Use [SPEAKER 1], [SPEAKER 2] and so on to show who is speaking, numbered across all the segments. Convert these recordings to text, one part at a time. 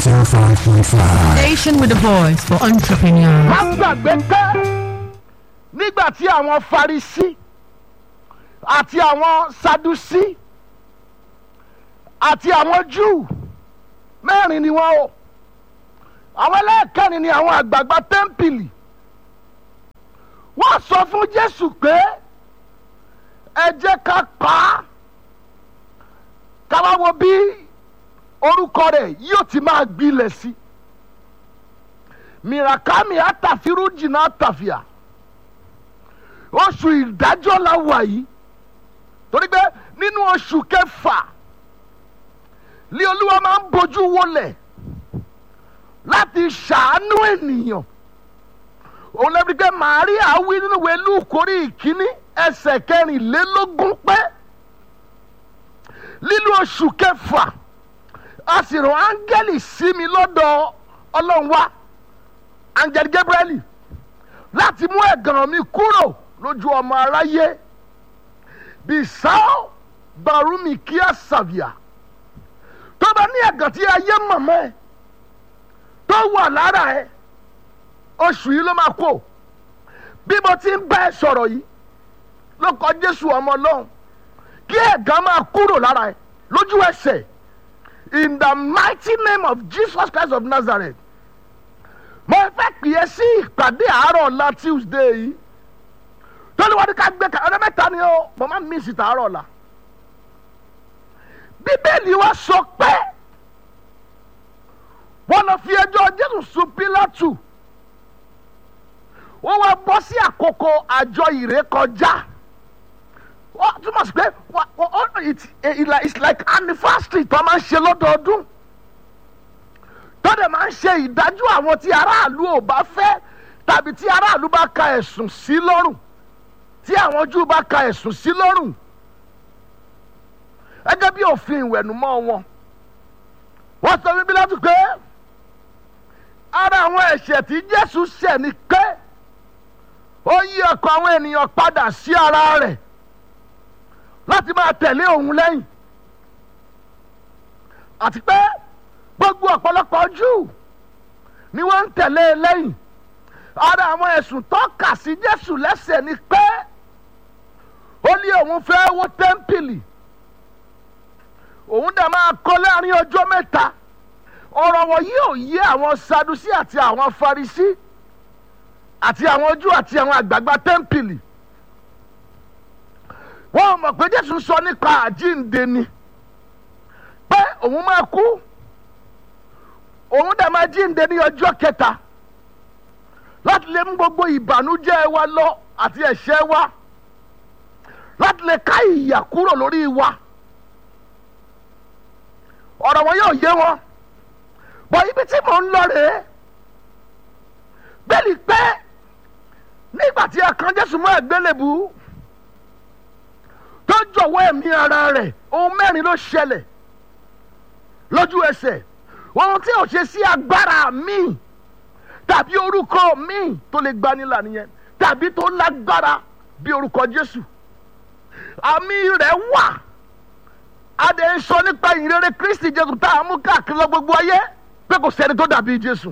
[SPEAKER 1] 105.5.
[SPEAKER 2] Station with a voice for entrepreneurs.
[SPEAKER 3] má gbàgbé pé nígbà tí àwọn farisi àti àwọn sadusi àti àwọn júù mẹ́rin ni wọ́n o àwọn ẹlẹ́ẹ̀kẹrin ni àwọn àgbààgbà tẹ́ḿpìlì wọ́n sọ fún jésù pé ẹ jẹ́ ká pa á ká wá wo bí orúkọ rẹ̀ yóò ti máa gbilẹ̀ sí i mirakami atafiru jìnnà àtàfíà oṣù ìdájọ́ la wà yìí torí pé nínú oṣù kẹfà ní olúwa máa ń bójú wọlẹ̀ láti ṣàánú ènìyàn òun lẹ́bi pé màríà wí nínú ìwé lùkórí ìkíní ẹsẹ̀ kẹrìnlélógún pé nínú oṣù kẹfà a sì rán áńgẹ́lì sí mi lọ́dọ̀ ọlọ́run wá angel gabriel láti mú ẹ̀gàn mi kúrò lójú ọmọ aráyé bisao barumi kíá sàbíà tó bá ní ẹ̀gàn tí ayé mọ̀mọ́ ẹ tó wà lára ẹ oṣù yìí ló máa kó bí mo ti ń bá ẹ sọ̀rọ̀ yìí ló kọ jésù ọmọ ọlọ́run kí ẹ̀gàn máa kúrò lára ẹ lójú ẹsẹ̀ in the mighty name of jesus christ of nazareth mo fẹ́ pè é sí ìpàdé àárọ̀ ọ̀la tuesday yìí tọ́lúwádìí ká gbé ọdún mẹ́ta ni ó mo máa ń mí ìsìtà àárọ̀ ọ̀la bíbélì wa sọ pé wọ́n lọ fi ẹjọ́ jésù sùn pílátù wọ́n wá bọ́ sí àkókò àjọ ìrékọjá wọ́n túmọ̀ sí pé it's like anniversary tó máa ń ṣe lọ́dọọdún tọ́dẹ̀ máa ń ṣe ìdájọ́ àwọn tí aráàlú ò bá fẹ́ tàbí tí aráàlú bá ka ẹ̀sùn sí lọ́rùn tí àwọn júù bá ka ẹ̀sùn sí lọ́rùn gẹ́gẹ́ bí òfin ìwẹ̀nùmọ́ wọn. wọ́n sọ bíbí láti pé ara àwọn ẹ̀ṣẹ̀ tí jésù ṣẹ̀ ni pé ó yí ọkọ̀ àwọn ènìyàn padà sí ara rẹ̀ láti máa tẹ̀lé òun lẹ́yìn àti pé gbogbo ọ̀pọ̀lọpọ̀ júù ni wọ́n ń tẹ̀lé e lẹ́yìn ara àwọn ẹ̀sùn tó kà sí jésù lẹ́sẹ̀ ni pé ó ní òun fẹ́ wó tẹ́ḿpìlì òun dẹ̀ máa kọ́ láàrin ọjọ́ mẹ́ta ọ̀rọ̀ wọn yóò yé àwọn sadusi àti àwọn farisi àti àwọn júù àti àwọn àgbààgbà tẹ́ḿpìlì wọ́n mọ̀ pé jésù sọ nípa àjíǹde ni pé òun máa kú òun dẹ̀ máa jíǹde ní ọjọ́ kẹta láti lè mú gbogbo ìbànújẹ́ wa lọ àti ẹ̀ṣẹ̀ wa láti lè ká ìyà kúrò lórí wa ọ̀rọ̀ wọn yóò yé wọn bọ̀ ibi tí mò ń lọ rèé bẹ́ẹ̀ni pé nígbà tí a kan Jésù mọ́ ẹ̀gbẹ́lẹ̀bù tó jọ̀wọ́ ẹ̀mí ara rẹ̀ ohun mẹ́rin ló ṣẹlẹ̀ lójú ẹsẹ̀ ohun tí ò ṣe sí agbára míì tàbí orúkọ míì tó lè gbanilà nìyẹn tàbí tó lágbára bí orúkọ Jésù àmì rẹ̀ wà adé ń sọ nípa ìrere Kristi Jésù tá a mú káàkiri lọ gbogbo ayé pé kò sẹ́ni tó dàbí Jésù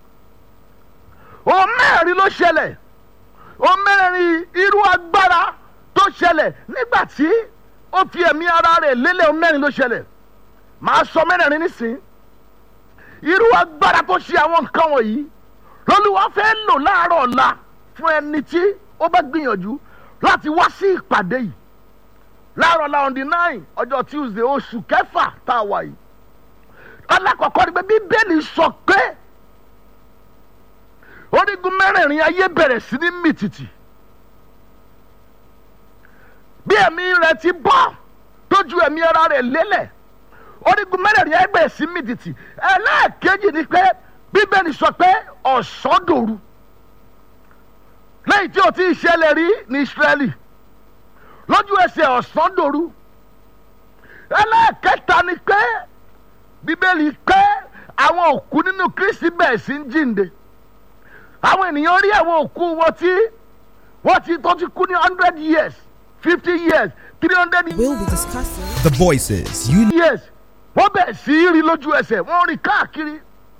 [SPEAKER 3] ohun mẹ́rin ló ṣẹlẹ̀ ohun mẹ́rin irú agbára tó ṣẹlẹ̀ nígbà tí ó fi ẹ̀mí ara rẹ̀ lélẹ̀ ohun mẹ́rin ló ṣẹlẹ̀ màá sọ mẹ́rẹ̀ẹ̀rin nísìnyí irú agbára tó ṣe àwọn nǹkan wọ̀nyí lọ́lúwa fẹ́ lò láàárọ̀ ọ̀la fún ẹni tí ó bá gbìyànjú láti wá sí ìpàdé yìí láàárọ̀ ọ̀la on the nine ọjọ́ tuesday oṣù kẹfà tá a wà yìí alákọ̀ọ́kọ́ ni pé bíbélì sọ pé orígun mẹ́rẹ̀ẹ̀rin ayé bẹ̀rẹ̀ sí ní mìtìtì bí ẹ̀mí rẹ̀ ti bọ́ tójú ẹ̀mí ara rẹ̀ lélẹ̀ orígun mẹ́rẹ̀ẹ̀rin ayé bẹ̀rẹ̀ sí mìtìtì ẹlẹ́ẹ̀kejì ni pé bíbélì sọ pé ọ̀sán dòru lẹ́yìn tí o ti ṣẹlẹ̀ rí ní Ísírẹ́lì lójú ẹsẹ̀ ọ̀sán dòru ẹlẹ́ẹ̀kẹta ni pé bíbélì pé àwọn òkú nínú Kristi bẹ̀rẹ̀ sí ń jíǹde àwọn ènìyàn rí àwọn òkú wọn tí wọ́n ti tó ti kú ní hundred years fifty years three hundred
[SPEAKER 4] We'll be discussing
[SPEAKER 5] The voices you
[SPEAKER 3] years wọ́n bẹ̀rẹ̀ sí í rí lójú ẹsẹ̀ wọ́n rí káàkiri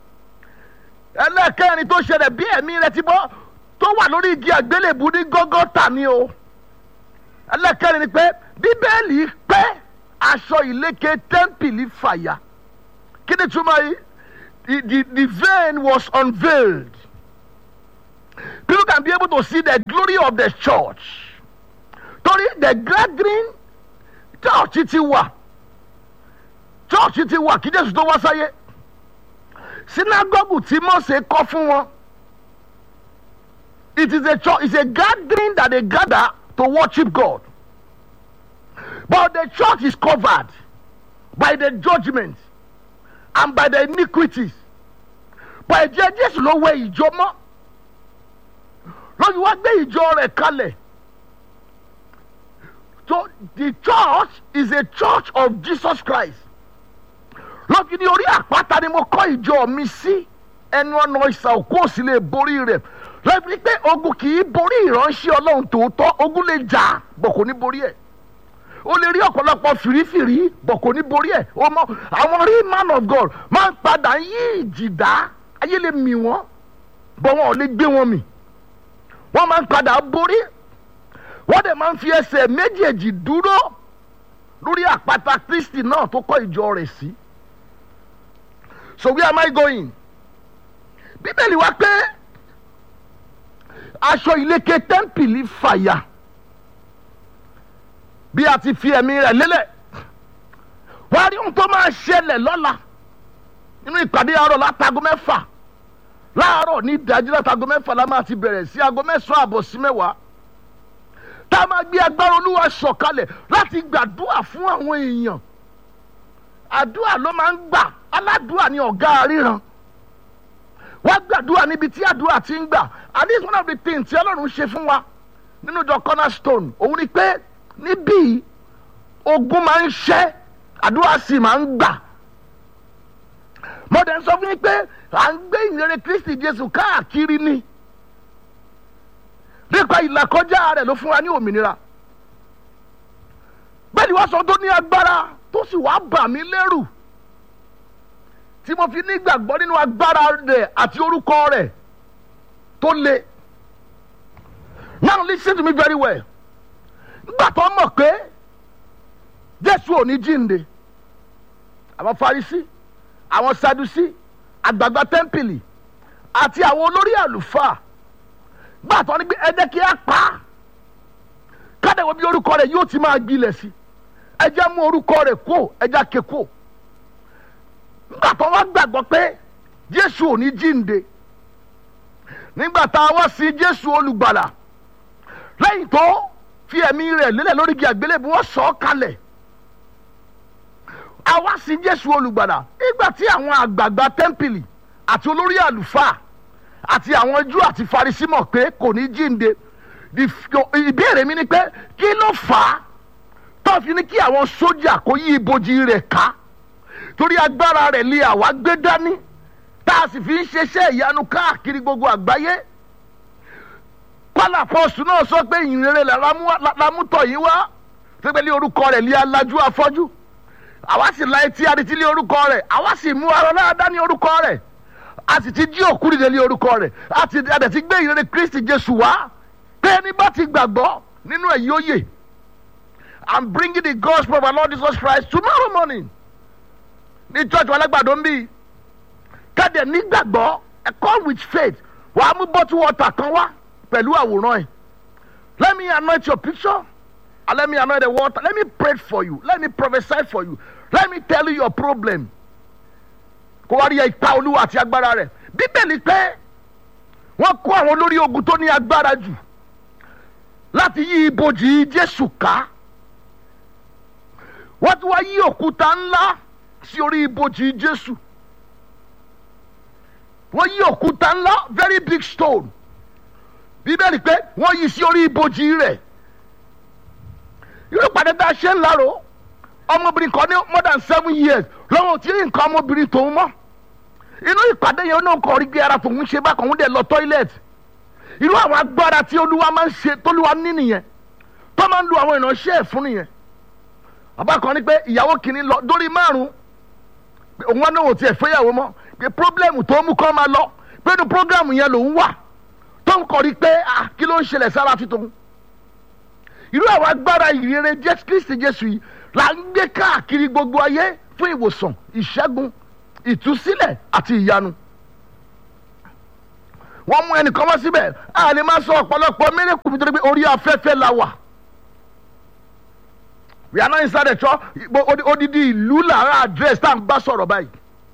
[SPEAKER 3] ẹlẹ́kẹ̀rin tó ṣẹlẹ̀ bí ẹ̀mí rẹ ti bọ́ tó wà lórí igi àgbélébù ní gọ́gọ́tà ni o ẹlẹ́kẹ̀rin ni pé bíbélì pé aṣọ ìlékè tẹ́ḿpìlì fàyà kí ni túmọ̀ yìí the the the veil was unveiled people can be able to see the glory of the church torí the gathering church ti wà church ti wà kí jésù tó wá sáyé synagogue tí mose kọ́ fún wọn it is a church it's a gathering that they gather to worship God but the church is covered by the judgment and by the iniquities but ẹ̀jẹ̀ jésù ló wẹ ìjọ mọ́ lójú wá gbé ìjọ rẹ̀ kalẹ̀ so the church is a church of Jesus Christ lójú ní orí àpáta ni mo kọ́ ìjọ mi sí ẹnu ọ̀nà ìsà òkú òsì lè borí rẹ̀ lọ́bi pé ogun kì í borí ìránṣẹ́ ọlọ́run tòótọ́ ogun lè jà bọ̀ kò ní borí ẹ̀ o lè rí ọ̀pọ̀lọpọ̀ fìrífìrí bọ̀ kò ní borí ẹ̀ o mọ àwọn rí man of God máa ń padà yí ìjìdá ayé lè mì wọ́n bọ̀ wọn ò lè gbé wọn mì wọ́n máa ń padà borí wọ́n dẹ̀ máa ń fi ẹsẹ̀ méjèèjì dúró lórí àpáta Kristi náà tó kọ́ ìjọ rẹ̀ sí so where am I going bíbélì wá pé aṣọ ìlékè tẹ́ḿpìlì fàyà bí a ti fi ẹ̀mí rẹ̀ lélẹ̀ wá rí ohun tó máa ṣẹlẹ̀ lọ́la nínú ìpàdé àárọ̀ látago mẹ́fà láàárọ̀ ní ìdájí látago mẹ́fà la máa ti bẹ̀rẹ̀ sí aago mẹ́sàn-án àbọ̀ sí mẹ́wàá tá a máa gbé agbára olúwa sọ̀kalẹ̀ láti gbàdúrà fún àwọn èèyàn àdúrà ló máa ń gbà aládùúrà ni ọ̀gá ríran wá gbàdúrà níbi tí àdúrà ti ń gbà and this is one of the things tí ọlọ́run ṣe fún wa nínú ìjọ cornerstone òun ni pé níbí ogun máa ń ṣẹ́ àdúrà sì máa ń gbà mo dẹ̀ ń sọ fún yín pé à ń gbé ìrere kristi jésù káàkiri ni nípa ìlàkọjá rẹ̀ ló fún wa ní òmìnira bẹ́ẹ̀ ni wọ́n sọ tó ní agbára tó sì wá bà mí lẹ́rù tí mo fi nígbàgbọ́ nínú agbára rẹ̀ àti orúkọ rẹ̀ tó le now listen to me very well nígbà tó mọ̀ pé jésù ò ní jíǹde àwọn farisi àwọn sadusi àgbààgbà tẹ́ḿpìlì àti àwọn olórí àlùfáà gbà tó ní pé ẹ jẹ́ kí á pa á kádẹ́wọ́ bí orúkọ rẹ̀ yóò ti máa gbilẹ̀ sí ẹ jẹ́ mú orúkọ rẹ̀ kó ẹ jẹ́ ké kó nígbà tó wá gbàgbọ́ pé jésù ò ní jíǹde nígbà tá a wá sí jésù olùgbàlà lẹ́yìn tó fi ẹ̀mí rẹ̀ lélẹ̀ lórí igi àgbélébùú wọ́n sọ ọ́ kalẹ̀ a wá sí jésù olùgbàlà nígbà tí àwọn àgbààgbà tẹ́ḿpìlì àti olórí àlùfáà àti àwọn júù àti farisí mọ̀ pé kò ní jíǹde ìbéèrè mi ni pé kí ló fà á tó fi ní kí àwọn sójà kó yí ibojì rẹ̀ ká torí agbára rẹ̀ lé àwa gbé dání tá a sì fi ń ṣeṣẹ́ ìyanu káàkiri gbogbo àgbáyé kọ́lá pọ́sù náà sọ pé ìrere lámútọ̀ yìí wá pépé lé orúkọ rẹ̀ lé alájú afọ́jú àwa sì la etí adití lé orúkọ rẹ̀ àwa sì mú ara dáadáa ní orúkọ rẹ̀ a sì ti jí òkú dìde lé orúkọ rẹ̀ a ti adẹ̀ ti gbé ìrere Kristi Jésù wá pé ẹni bá ti gbàgbọ́ nínú ẹ̀ yóò yè I'm bringing the gospel of our Lord Jesus Christ tomorrow morning ní church wa lágbàdo ń bí kẹ́dẹ̀ nígbàgbọ́ ẹ come with faith wàá mú bottle water kan wá pẹ̀lú àwòrán ẹ̀ let me anoint your picture and let me anoint the water let me pray for you let me prophesy for you let me tell you your problem kó wá rí ipa olúwa àti agbára rẹ̀ bíbélì pé wọ́n kó àwọn olórí ogun tó ní agbára jù láti yí ibojì Jésù ká wọ́n ti wá yí òkúta ńlá sí orí ibojì Jésù wọ́n yí òkúta ńlá very big stone bíbélì pé wọ́n yí sí orí ibojì rẹ̀ irú pàdé tá a ṣe ń lárò ọmọbìnrin kan ní more than seven years lọ́wọ́ tí nǹkan ọmọbìnrin tòun mọ́ inú ìpàdé yẹn náà kọ́ rí gbé ara tòun ṣe bákan òun dẹ̀ lọ toilet irú àwọn agbára tí olúwa máa ń ṣe tólúwa ní nìyẹn tó máa ń lu àwọn ìránṣẹ́ ẹ̀ fún nìyẹn bàbá kan ní pé ìyàwó kìíní lọ dórí márùn òun wá náà ò tiẹ̀ fẹ́yàwó mọ́ pé problem tó mú kọ́ máa lọ pé ní programu yẹn lòún wà tó ń kọrí pé ah kí ló ń ṣẹlẹ̀ sára tuntun irú àwọn agbára ìrere jésù kristi jésù yìí là ń gbé káàkiri gbogbo ayé fún ìwòsàn ìṣẹ́gun ìtúsílẹ̀ àti ìyanu wọ́n mú ẹnìkan wá síbẹ̀ a lè máa sọ ọ̀pọ̀lọpọ̀ mẹ́rẹ̀kù nítorí pé orí afẹ́fẹ́ la wà we are not inside the church odidi ìlú làárọ̀ address tá à ń bá sọ̀rọ̀ báyìí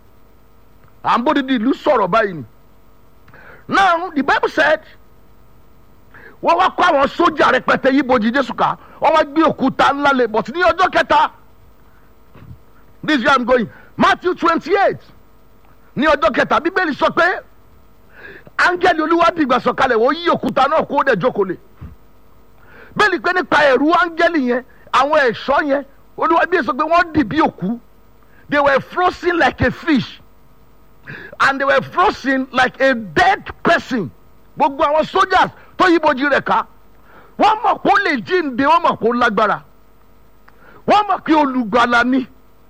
[SPEAKER 3] à ń bó odidi ìlú sọ̀rọ̀ báyìí ni now the bible said wọ́n wá kó àwọn sójà rẹpẹtẹ yìí bojì jésù ká wọ́n wá gbé òkúta ńlá lé but ní ọjọ́ kẹta this is where i'm going matthew twenty eight ní ọjọ́ kẹta bíbélì sọ pé áńgẹ́lì olúwa dìgbà sọ̀kalẹ̀ wọ́n yí òkúta náà kó dẹ̀ jókòó lé bẹ́ẹ̀ni pé nípa ẹ̀rú áńgẹ́lì yẹn àwọn ẹ̀ṣọ́ yẹn olúwa bí sọ pé wọ́n dì bí òkú they were frozen like a fish and they were frozen like a dead person gbogbo àwọn soldiers tó yíbojú rẹ̀ ká wọ́n mọ̀ kó lè jíǹde wọ́n mọ̀ kó lágbára wọ́n mọ̀ kí olùgbàlà ni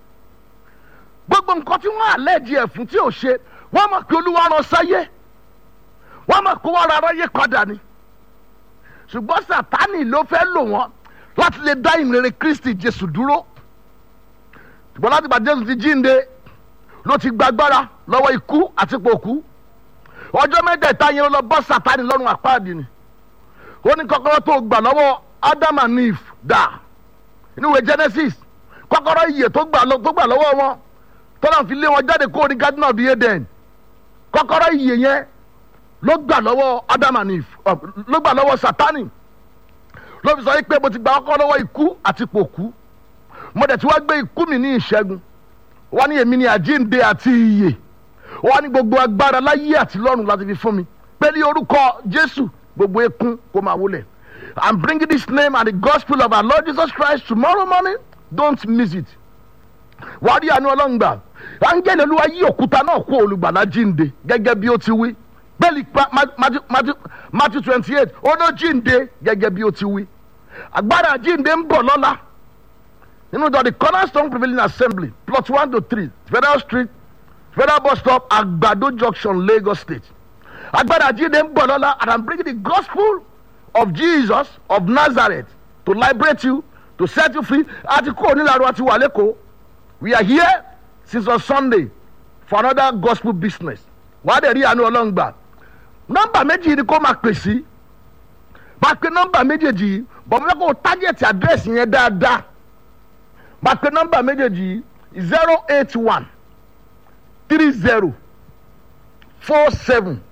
[SPEAKER 3] gbogbo nǹkan tí wọ́n àlẹ́jì ẹ̀ fún tí ò ṣe wọ́n mọ̀ kí olúwa rán sáyé wọ́n mọ̀ kó wọ́n ra aráyé padà ni ṣùgbọ́n sátánì ló fẹ́ lò wọ́n láti lè dá ìrere kristi jésù dúró ṣùgbọ́n láti gbà jésù ti jíǹde ló ti gbàgbára lọ́wọ́ ikú àti pòkú ọjọ́ mẹ́tẹ̀ẹ̀ta yẹn ló lọ bọ́ sátánì lọ́rùn àpáàdì ni ó ní kọ́kọ́rọ́ tó gbà lọ́wọ́ adam and eve dà inú ìwé genesis kọ́kọ́rọ́ iyè tó gbà lọ́wọ́ wọn tọ́lá fi lé wọn jáde kó ní garden of eden kọ́kọ́rọ́ iyè yẹn ló gbà lọ́wọ́ adam and eve ló gbà lọ́wọ́ sátánì ló fi sọ yìí pé mo ti gba kọ́kọ́rọ́ lọ́wọ́ ikú àti pòkú mo dẹ̀ ti wá gbé ikú mi ní ìṣẹ́gun wọ́n ní èmi ní àjíǹde àti iyè wọ́n ní gbogbo agbára láyé àti lọ́run láti fi fún mi pé ní orúkọ jésù gbogbo ekun kó máa wọlé i'm bringing this name and the gospel of our lord jesus christ tomorrow morning don't miss it wàá rí àánú ọlọ́run gbà áńgẹ́lì olúwa yí òkúta náà kó olùgbàlà jíǹde gẹ́gẹ́ bí ó ti wí bẹ́ẹ̀ni matthew twenty eight ó ló jíǹde gẹ́gẹ́ bí ó ti wí agbára jíǹde ń bọ̀ lọ́la nínú ìjọ the cornerstone prevailing assembly plot one to three federal street federal bus stop agbado junction lagos state agbára jíǹde ń bọ̀ lọ́la and i'm bringing the gospel of jesus of nazareth to liberate you to set you free àti kúrò nílàrú àti wà lẹ́kọ̀ọ́ we are here since on sunday for another gospel business wàá dẹ̀ rí àánú ọlọ́run gbà nọ́mbà méjì ni kó máa pè sí máa pe nọ́mbà méjèèjì yìí bọ̀ mo fẹ́ kó o tágẹ̀tì àdírẹ́sì yẹn dáadáa máa pe nọ́mbà méjèèjì yìí zero eight one three zero four seven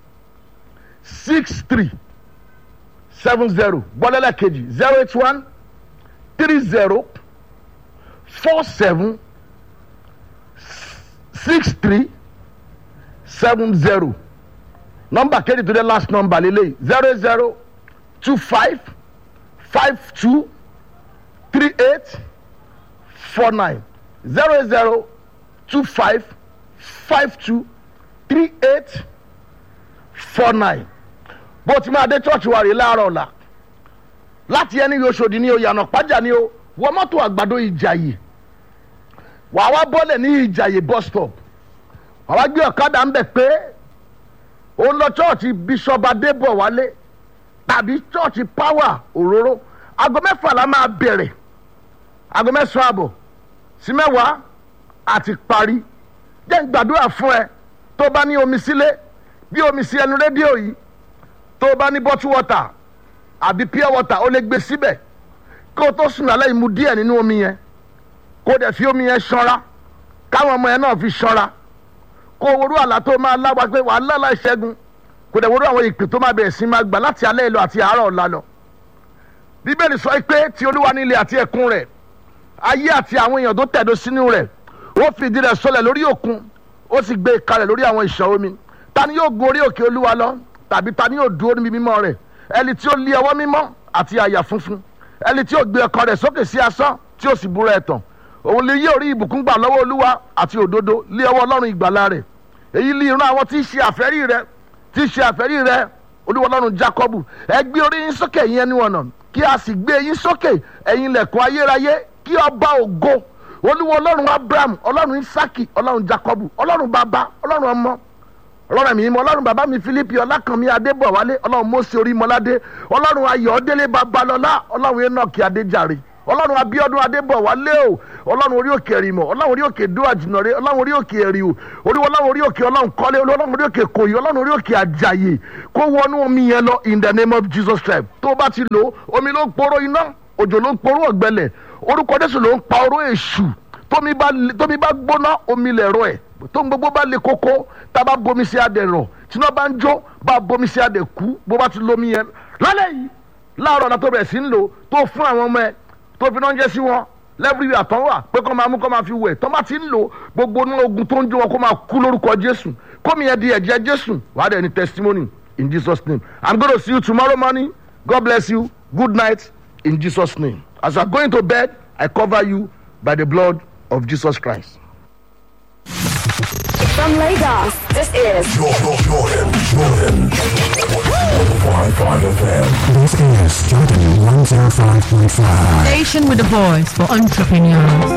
[SPEAKER 3] six three seven zero bọ́lẹ́lẹ̀ kejì zero eight one three zero four seven six three seven zero nọmba kejì tó dé last number lele zero zero two five five two three eight four nine zero zero two five five two three eight four nine bó ti máa dé chọ́ọ̀chì wa rè láàárọ̀ ọ̀la láti ẹni yóò ṣòdì ní o yànnà pàjá ní o wọ mọ́tò àgbàdo ìjàyè wàá wá bọ́lẹ̀ ní ìjàyè bus stop wàá wá gbé ọ̀kadà ń bẹ̀ pé ó lọ chọ́ọ̀chì bishop adébọ̀ wálé tàbí chọ́ọ̀chì power òróró aago mẹ́fà la máa bẹ̀rẹ̀ aago mẹ́sàn-án àbọ̀ sí mẹ́wàá àti parí jẹ́ ń gbàdúrà fún ẹ tó bá ní omi sílé bí omi sí ẹnu rédíò yìí tó bá ní bottle water àbí pure water ó lè gbé síbẹ̀ kó o tó sùn lálẹ́ ìmu díẹ̀ nínú omi yẹn kó o dẹ̀ fi omi yẹn ṣanra káwọn ọmọ yẹn náà fi ṣanra kó o worú àlá tó máa láwa pé wàá lálá ìṣẹ́gun kó o dẹ̀ worú àwọn ìpè tó máa bẹ̀rẹ̀ sí máa gbà láti alẹ́ ìlọ àti àárọ̀ ọ̀la lọ. bíbélì sọ pé ti olúwa ní ilé àti ẹ̀kún rẹ̀ ayé àti àwọn èèyàn tó tẹ̀dó sínú rẹ̀ ó fìdí rẹ̀ sọlẹ̀ lórí òkun ó sì gbé kalẹ̀ lórí àwọn ìṣàn omi ta ni yóò gun orí òkè olúwa lọ tàbí ta ni yóò dúró níbi mímọ́ rẹ̀ ẹni tí ó lé ọwọ́ mímọ́ àti àyà funfun ẹni tí ó gbé ọkàn rẹ̀ sókè sí asán tí ó sì búra ẹ̀tàn òun lè yí orí ìbùkún gbà lọ́wọ́ olúwa àti òdodo lé ọwọ́ ọlọ́run ìgbàlà rẹ̀ èyí lé irun àwọn tí í ṣe àfẹ́rí rẹ̀ tí í ṣe àfẹ́rí rẹ̀ olúwa ọlọ́run jákọ́bù ẹ gbé orí yín sókè yín ẹni ọ̀nà kí a sì gbé yín sókè ẹ̀yin lẹ̀kùn ayérayé kí ọba ògo olúwa ọlọ́run abraham ọlọ́run isaki ọlọ́run jákọ́bù ọlọ́run bàbá ọlọ́run ọmọ ọlọ́run mi mọ ọlọ́run bàbá mi philip ọlákànmí adébọ̀wálé ọlọ́run mọ́sí orí mọ́ládé ọlọ́run ayọ̀délé babalọ́lá ọlọ́run enoch adéjàre ọlọ́run abíọ́dún adébọ̀wálé o ọlọ́run orí òkè ẹ̀rìmọ̀ ọlọ́run orí òkè dúwà jìnnàre ọlọ́run orí òkè ẹ̀rìwò orí ọlọ́run orí òkè ọlọ́run kọ́lé ọlọ́run orí òkè kòyí ọlọ́run orí òkè àjàyè kó wọnú omi yẹn lọ in the name of jesus christ tó bá ti lò omi ló ń poró iná òjò ló ń poró ọ̀gbẹ́lẹ̀ orúkọ jésù ló ń pa oró èṣù tómi bá tómi bá gbóná omi lẹ̀rọ ẹ̀ tó ń gbogbo bá le koko tá a bá bomi sí adẹ rọ tí iná bá ń jó bá a bomi sí adẹ kú bó bá ti lomi yẹn lálẹ́ yìí láàárọ̀ ọ̀la tó bẹ̀rẹ̀ sí ń lò tó fún àwọn ọmọ ẹ̀ tó fi náà jẹ́ sí wọn lẹ́bùrì àtọ́ wà pé kọ́ máa mú kọ́ máa fi wẹ̀ tọ́ bá ti ń lò gbogbo ní ogun tó ń jó wọn kó máa kú lórúkọ jésù kómi yẹn di ẹ̀jẹ̀ jésù wàá dẹ̀ ní testimony in jesus name i'm gonna see you tomorrow morning god bless you good night in jesus name as you are going to bed i cover you by the blood of jesus christ.
[SPEAKER 1] From Lagos, this is
[SPEAKER 4] Jordan, Jordan, Jordan. 105.5 FM.
[SPEAKER 5] This is Jordan 105.5.
[SPEAKER 2] Station with a voice for entrepreneurs.